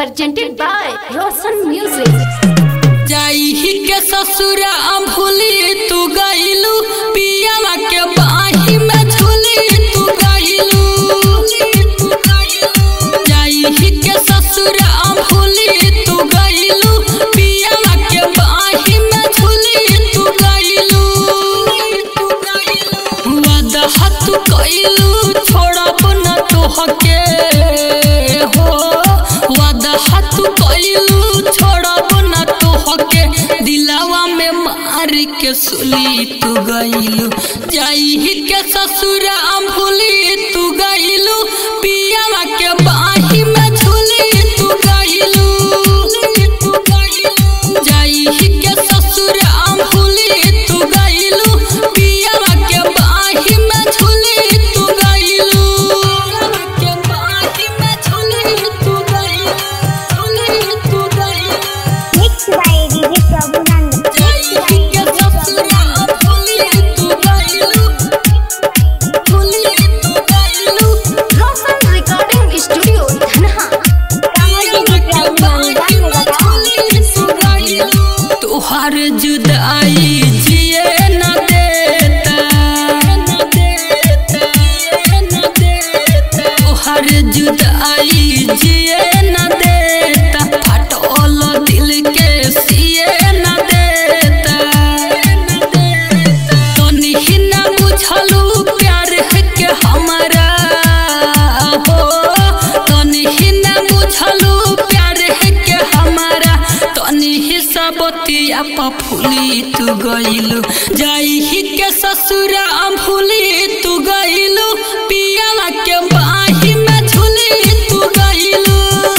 presented by Roshan Music. जाई के ससुरा भूली तू गईलू पियावा के बाही में झूली तू गईलू जाई के ससुरा भूली तू गईलू पियावा के बाही में झूली तू गईलू वादा हाथ कईलू छोड़ब न तोहके हो वादा हाथ कईलू छोड़ब न तोहके दिलावा में मार के सुली तू गईलू जाई के ससुरा भूली तू गईलू पियावा के बाही में झूली तू गईलू जाई के ससुरा भूली तू गईलू पियावा के बाही में झूली तू गईलू के बाही में झूली तू गईलू झूली तू गईलू Mixed by DJ Prabhunand. जाई के ससुरा भूली तू गईलू भूली तू गईलू Roshan Recording Studio, Dhanha. तोहर जुदाई जिए न देता तोहर जुदाई जिए न देता फटोल दिल के सिए न देता तोनी न बुझलू प्यार के हमारा हो तोनी न बुझलू प्यार के हमारा तनी हिसाबतिया पफुली तू गईलू जाई ही के ससुरा भूली तू गईलू पियाला के बाही में झूली तू गईलू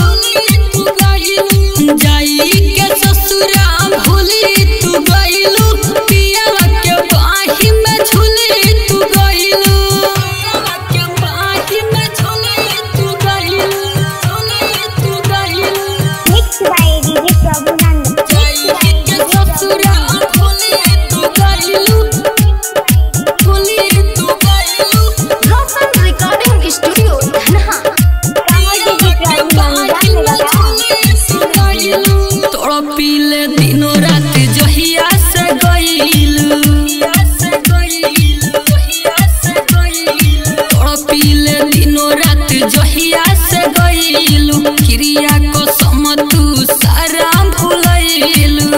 जाई के ससुरा भूली तू गईलू पियाला के बाही में झूली तू गईलू के बाही में झूली तू गईलू झूली तू गईलू Mixed by DJ Prabhunand. जाई के ससुरा भूली तू गईलू भूली तू गईलू Roshan Recording Studio, Dhanha. तोड़ पीले दिनों रात जहिया से गईलू तोड़ पीले दिनों रात जहिया से गईलू क्रिया को समतू सारा भूलैलू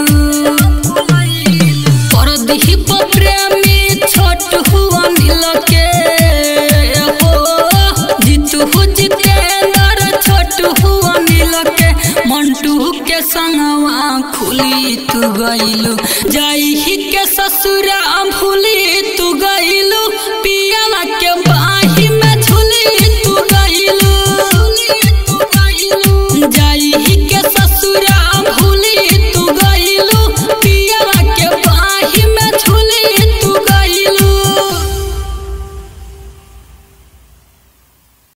परदीप प्रेमी छोट हुआ नील के हो जीतू जितेंद्र छोट हुआ नील के मंटू के संगवा खुली तू गईलू जाई ही के ससुरा भूली तू गई